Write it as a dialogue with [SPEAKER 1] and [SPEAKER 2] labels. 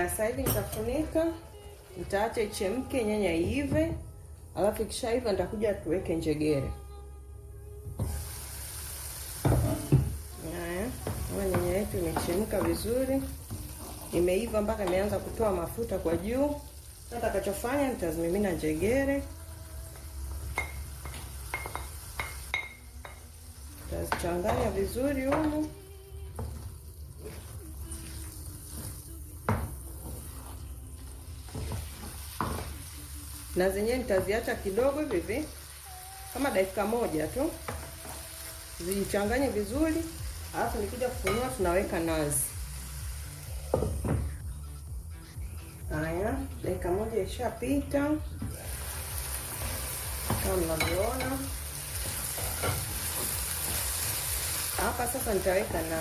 [SPEAKER 1] Haya, sasa hivi nitafunika, nitaacha ichemke, nyanya iive, alafu ikishaiva nitakuja tuweke njegere. Haya, kama nyanya yetu imechemka vizuri, imeiva mpaka imeanza kutoa mafuta kwa juu. Sasa nitakachofanya nitazimimina njegere, nitazichanganya vizuri humu na zenyewe nitaziacha kidogo hivi hivi kama dakika moja tu zichanganye vizuri, alafu nikija kufunua tunaweka nazi. Haya, dakika moja ishapita kama mnavyoona hapa. Sasa nitaweka nazi